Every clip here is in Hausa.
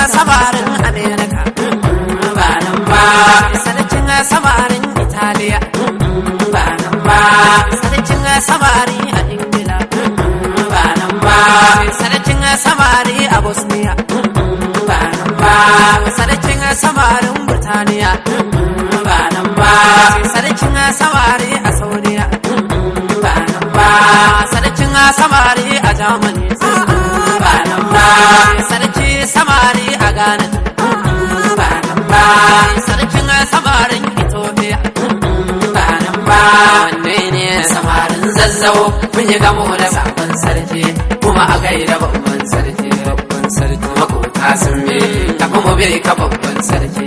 samarin amerika ba nan ba sarkin samarin italiya ba nan ba sarkin samari a ingila ba nan ba sarkin samari a bosniya ba nan ba sarkin samarin burtaniya ba nan ba sarkin samari a saudiya ba nan ba sarkin samari a germany ba nan ba sarki samari a ghana ba nan ba sarkin samarin ethiopia ba nan ba wanne ne samarin zazzau mun yi gamo da sabon sarki kuma a gaida babban sarki babban sarki makota sun bi kafin mu bai ka babban sarki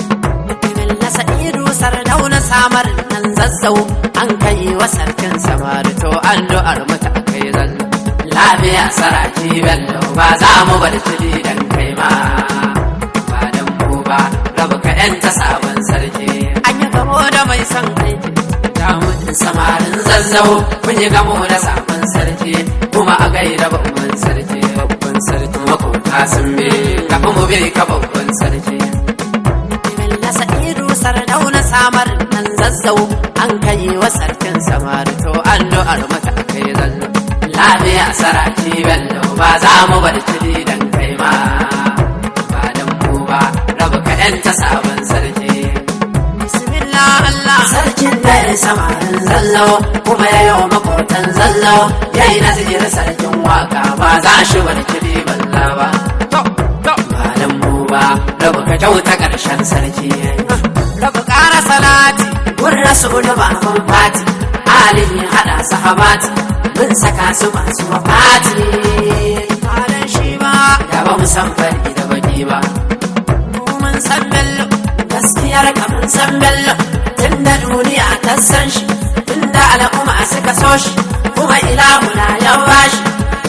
Bello Sa'idu sardauna samar nan zazzau an kai wa sarkin samari to addu'ar mu ta kai zallo lafiya saraki bello ba za mu bar tuli dan kai ma ba dan mu ba rabu ka yanta sabon sarki an yi gamo da mai son aiki damunin samarin zazzau mun yi gamo da sabon sarki kuma a gaida babban sarki babban sarki makota sun bi kafin mu bai ka babban sarki Bello Sa'idu sardauna samar nan zazzau an kai wa sarkin samari to addu'ar mu ta kai zallo lafiya saraki bello ba za mu bar tuli dan kai ma ba dan mu ba rabu ka yanta sabon sarki bismillah Allah sarkin da ya samarin zallo kuma ya yi wa makotan zallo ya yi nazir sarkin waka ba za shi wani kiri balla ba to to ba dan mu ba rabu ka kyauta karshen sarki rabu ƙara salati gun rasulu baban fati halin ya hada sahabati mun saka su masu wafati halin shi ba da ba mu san fari da baki ba mun san bello gaskiyar ka mun san bello tun da duniya ta san shi tun da al'umma suka so shi kuma ilahu na yan bashi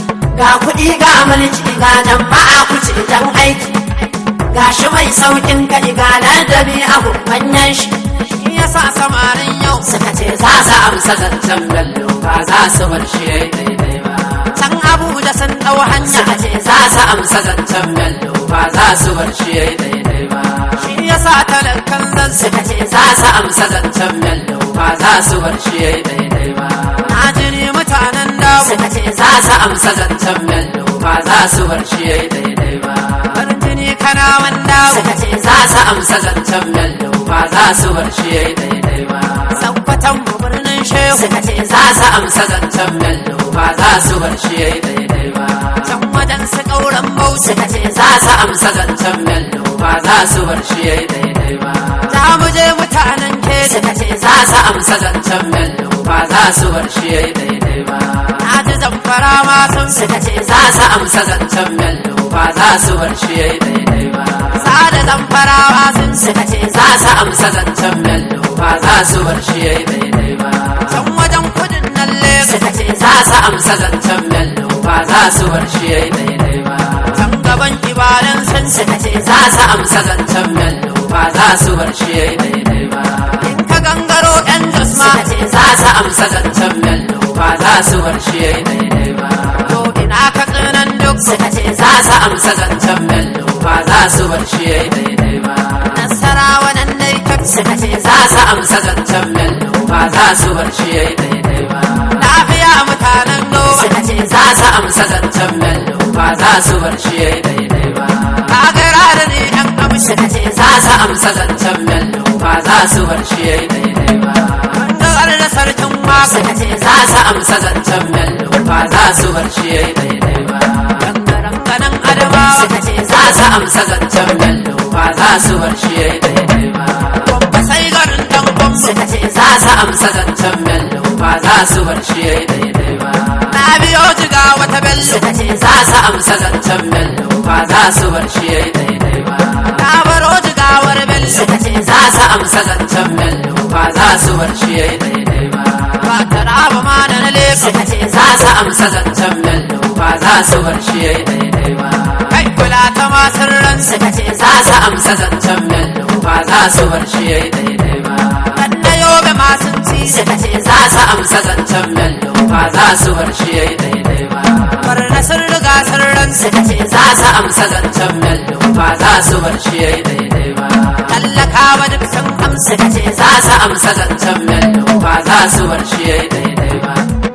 ga kuɗi ga mulki ga nan ba a kuce dan aiki ga shi mai saukin ka ga ladabi abu manyan shi shi yasa samarin yau suka ce za su amsa zancen bello ba za su bar shi yayi daidai ba san abu da san ɗau hanya suka ce za su amsa zancen bello ba za su bar shi yayi daidai ba shi yasa talakan zan suka ce za su amsa zancen bello ba za su bar shi yayi daidai ba na jini mutanen dawo suka ce za su amsa zancen bello ba za su bar shi yayi daidai ba farin jini kana wanda suka ce za su amsa zancen bello ba za su bar shi yayi daidai ba sabbatan mu birnin shehu suka ce za su amsa zancen bello ba za su bar shi yayi daidai ba can wajen su ƙauran bauchi suka ce za su amsa zancen bello ba za su bar shi yayi daidai ba za mu je mutanen keji suka ce za su amsa zancen bello ba za su bar shi yayi daidai ba na ji zamfara ma sun suka ce za su amsa zancen bello ba za su bar shi yayi daidai ba sada zamfarawa sun suka ce za su amsa zancen bello ba za su bar shi yayi daidai ba can wajen kudin nan lagos suka ce za su amsa zancen bello ba za su bar shi yayi daidai ba can gaban ibadan sun suka ce za su amsa zancen bello ba za su bar shi yayi daidai ba in ka gangaro yan jasma suka ce za su amsa zancen bello ba za su bar shi yayi daidai ba to ina ka tsinan duk suka ce za su amsa zancen bello ba za su bar shi yayi daidai ba nasarawa nan dai ka suka ce za su amsa zancen bello ba za su bar shi yayi daidai ba lafiya mutanen goma suka ce za su amsa zancen bello ba za su bar shi yayi daidai ba kagara da ne yan amshi suka ce za su amsa zancen bello ba za su bar shi yayi daidai ba gangar da sarkin waka suka ce za su amsa zancen bello ba za su bar shi yayi daidai ba gangaren ganin adamawa suka ce za su amsa zancen bello ba za su bar shi yayi daidai ba babba sai garin dan gwamma suka ce za su amsa zancen bello ba za su bar shi yayi daidai ba na biyo jiga wata bello suka ce za su amsa zancen bello ba za su bar shi yayi daidai ba na baro jigawar bello suka ce za su amsa zancen bello ba za su bar shi yayi daidai ba ba ta raba ma da na leka suka ce za su amsa zancen bello ba za su bar shi yayi daidai ba kai kula ta masu ran suka ce za su amsa zancen bello ba za su bar shi yayi daidai ba kan na yobe masu ci suka ce za su amsa zancen bello ba za su bar shi yayi daidai ba bar na sun riga sun ran suka ce za su amsa zancen bello ba za su bar shi yayi daidai ba tallakawa duk sun amsa ka ce za su amsa zancen bello ba za su bar shi yayi daidai ba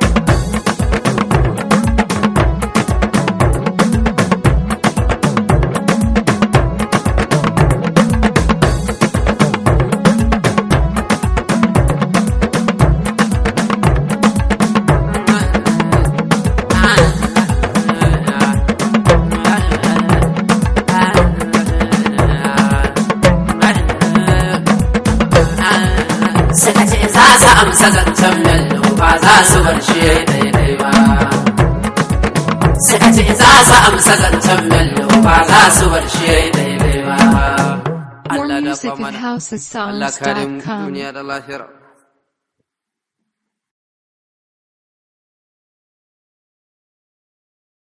suka ce za su amsa zancen bello ba za su bar shi yayi daidai ba suka ce za su amsa zancen bello ba za su bar shi yayi daidai ba More Allah music dafa at mana Allah kare mu housesongs.com. duniya da lahira